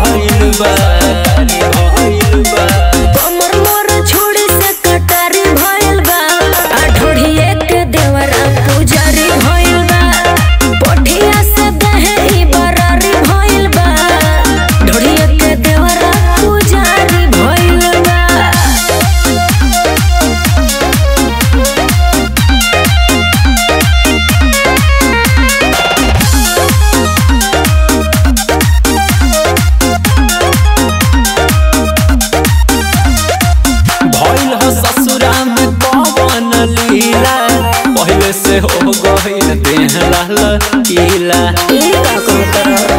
भइल बा भइल बा कमर मोर छोड़ी से कटारी भइल बा आ ढोढ़िए के देवरा पुजारी भइल बा पोठिया से दहे ई बरारी भइल बा ढोढ़िए के देवरा पुजारी भइल बा भइल ह ससुरा में पवन लीला पहले से हो गइल देह लाल कीला ई का कहतर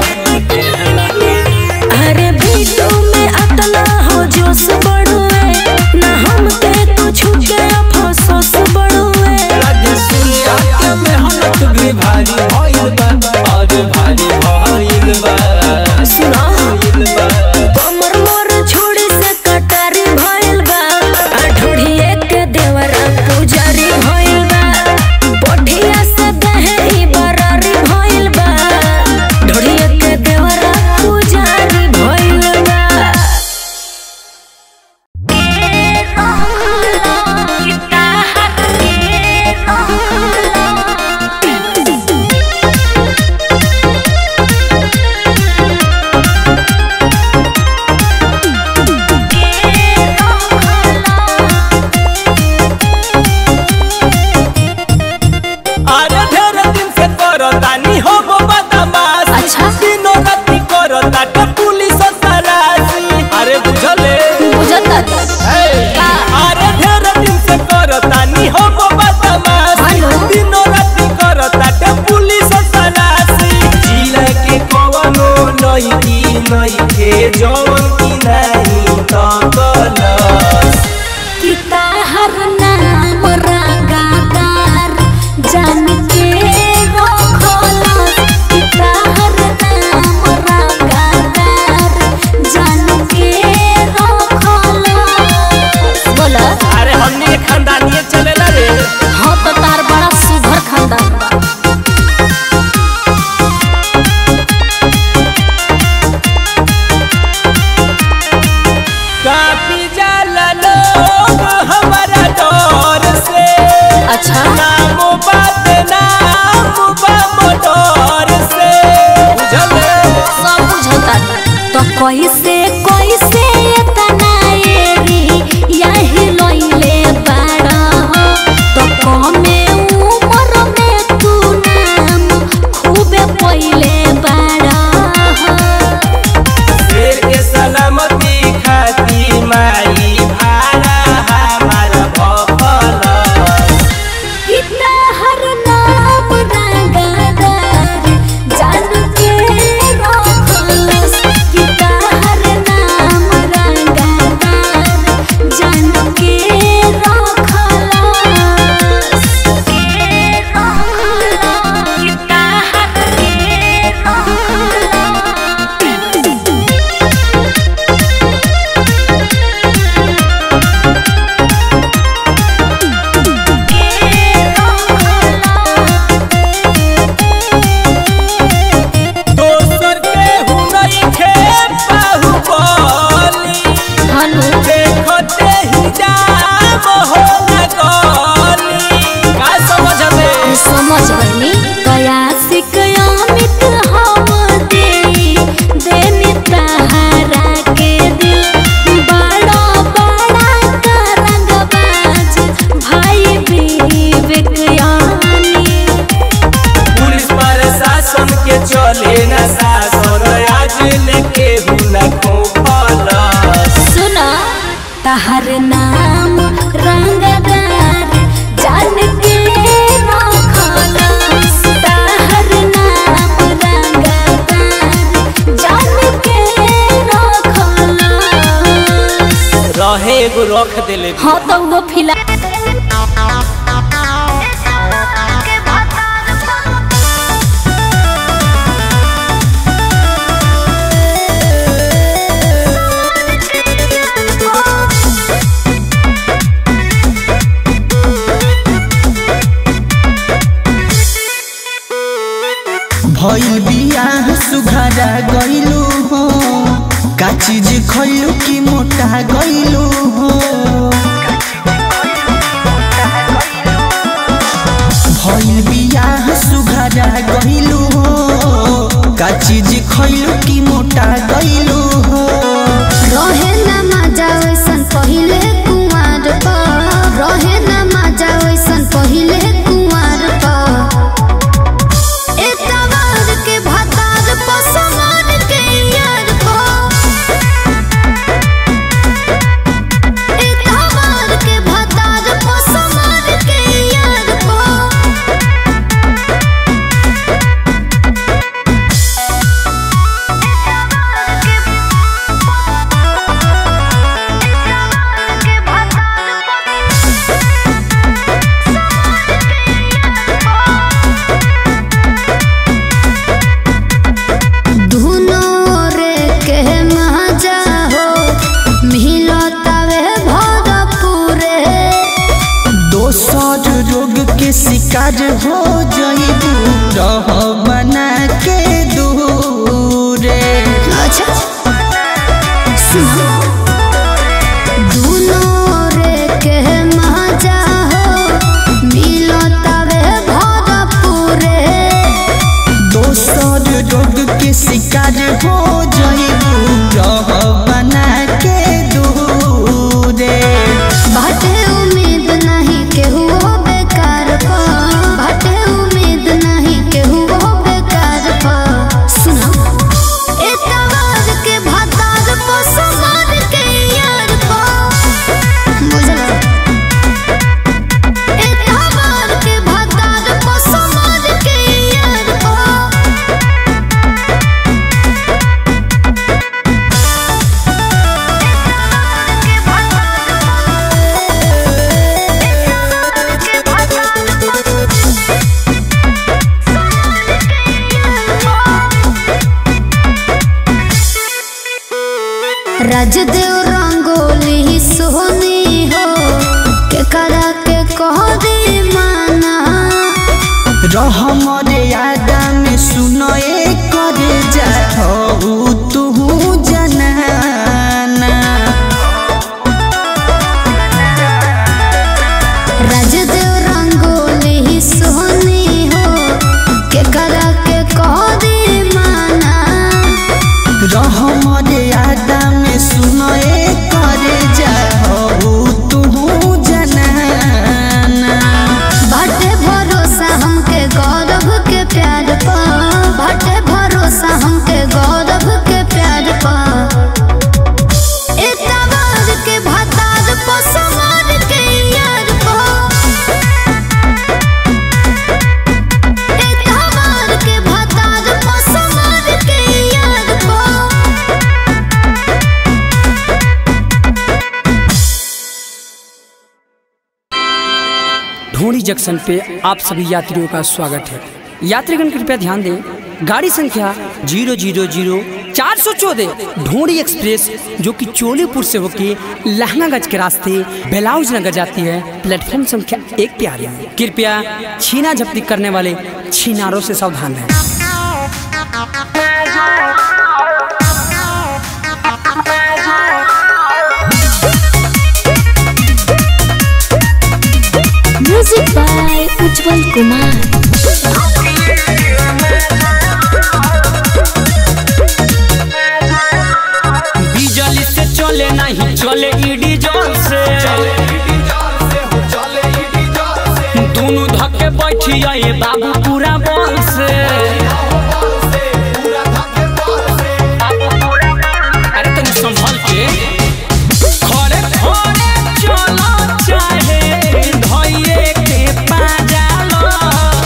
अरे बीटू में अतना हो जोश बढ़ुए ना हमके कुछ के अफसोस बढ़ुए राजे सूर्या के मेहनत भी भारी भइल बा और भारी भइल बा सुना भइल बा कमर मोर छोड़ी से कटारी भइल बा आ ढोढ़िए के देवरा पुजारी भइल बा पोठिया से दहे ई बरारी भइल बा ढोढ़िए के देवरा पुजारी भइल बा अरे ढेर दिन से करतानी हो गो बदमाश अच्छा। दिनो राती करता के पुलिस तलाशी अरे बुझले बुझता हे। का? अरे ढेर दिन से करतानी हो गो बदमाश हेलो। दिनो राती करता के पुलिस तलाशी जिला के कवनो लईकी नइखे जवन की नाही तकलस हर नाम रंगादार जान के रखला हर नाम रंगादार जान के रखला बोला अरे हमनी के खानदानिये चलेला रे हाँ तो तार बड़ा सुघर खानदान बा काफी जाला लोग हमारा डर से अच्छा नाम बात नाम बा मोटर से बुझले सब बुझता तो कैसे कैसे इतना एरी यही लइले बाड़ा हो तो कमे उम्र में तू नाम खूबे पहिले बाड़ा हो शेर के सलामती खाती माई भाड़ा हमारा भफलस कितना हर नाम रंगदार जान के रखलस कितना हर नाम रंगदार जान के रखलस के रखलस कितना हर के रखलस दोसर के हुनई खे बाहुबली हनु देखते ही जाम हो न गली का समझले समझ गईनी कया सिक अमित हम दे देनी तहारा के दिल बड़ा बड़ा करंगबाज भाई विवेक यानी पुलिस प्रशासन के चले न शासन आज लेके हुना खोफलस सुना तहर नाम रंगदार जान के रखलस तहर नाम रंगदार जान के रखलस रहे एगो रख देले हाँ तो वो फिला भइल बियाह सुघरा गइलू हो चीज खइलू की मोटा गइलू हो भइल बियाह सुघरा गइलू हो का चीज खइलू की मोटा गइलू हो रहे ना मजा वैसन पहिले कुंवार पर रहे ना मजा वैसन पहिले कुंवार पर एतवार के भातार पर समान के यार पर एतवार के भातार पर समान के यार पर धुनो रे के मजा हो मिलो तवे भरपूरे दोसर रोग के शिकार हो जइबू रह बना के दूरे अच्छा सुनो धुनो रे के मजा हो मिलो तवे भरपूरे दोसर रोग के शिकार हो जइबू रह बना के दूरे बाटे उम्मीद नहीं केहू बेकार पा बाटे उम्मीद नहीं केहू बेकार पा सुनो एतवार के भातार पा समान के यार पा बुझला एतवार के भातार पा समान के यार पा राजदेव रंगोली सोनी हो के करा के कह दे माना रह मर्यादा में सुनए करे जा हो तू जनाना राजदेव रंगोली सोनी हो के करा के कह दे माना रह मर्यादा में सुनए करे जा हो तू जनाना बाटे भरोसा हमके गौरव के प्यार पा बाटे भरोसा हमके गौरव के प्यार पा एतवार के भातार पा समान के यार पा एतवार के भातार पा समान के यार पा ढोड़ी जंक्शन पे आप सभी यात्रियों का स्वागत है यात्रीगण कृपया ध्यान दें गाड़ी संख्या जीरो जीरो जीरो चार सौ चौदह ढोड़ी एक्सप्रेस जो कि चोलीपुर से होकर लहनागंज के रास्ते बेलाउज नगर जाती है प्लेटफॉर्म संख्या एक पे आ रही है कृपया छीना झपटी करने वाले छीनारों से सावधान रहें म्यूजिक बाय उज्जवल कुमार बिजली से चले नहीं चले ईडी जल से दोनों धक्के बैठी आए बाबू पूरा बल से अरे तनी संभल के खड़े खड़े चलो चाहे धइये के पाजालो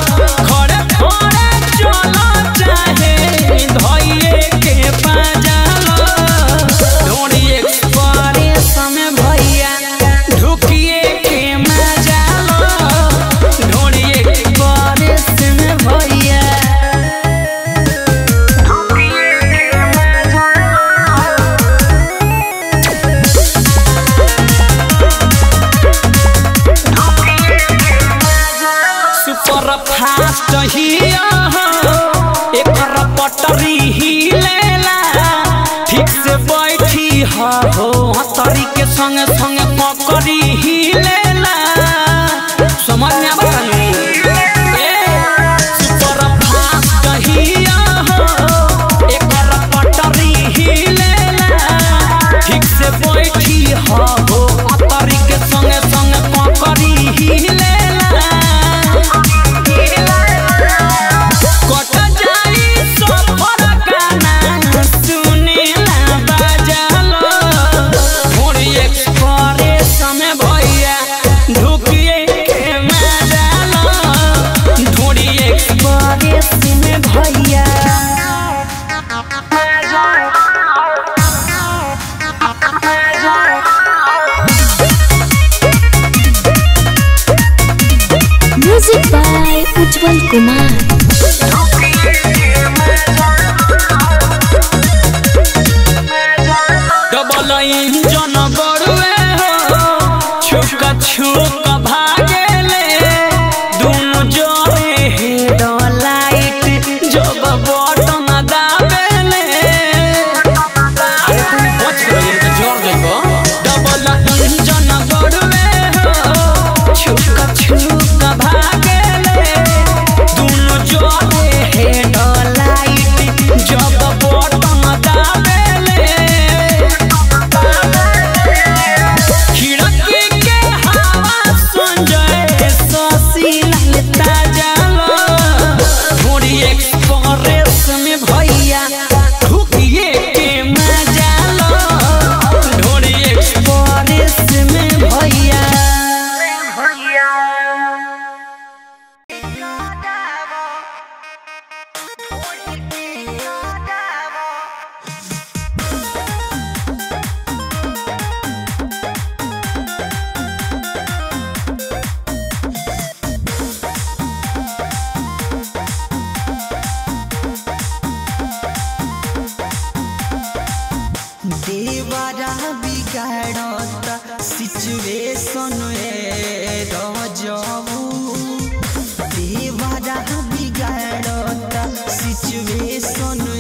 बैठी हा हो हतरी के संगे संगे पकड़ी ही लेला समझ में आवा तनी ए सुपर फास्ट हिया हो एकर पटरी ही लेला ठीक से बैठी हा हो हतरी के संगे संगे पकड़ी ही लेला कट जाई सफर गाना सुनेला बाजालो थोड़ी एक्सप्रेस में भैया ढुकिए के मजालो थोड़ी एक्सप्रेस में भैया music by Ujjwal Kumar double engine बड़ुए हो छुक छुक भागेले दुनु जोरे हेड लाइट जब बटन दाबेले अरे तुम पछ गए तो जोर देखो डबल इंजन बड़ुए हो छुक छुक भागेले दुनु जोरे हेड लाइट जब बटन दाबेले खिड़की के हवा सुन जाए ससी ललता जालो थोड़ी एक्सप्रेस में भैया ढुकिए के मजा लो थोड़ी एक्सप्रेस में भैया देवरा बिगाड़ता सिचुएशन ए रजबू देवरा बिगाड़ता सिचुएशन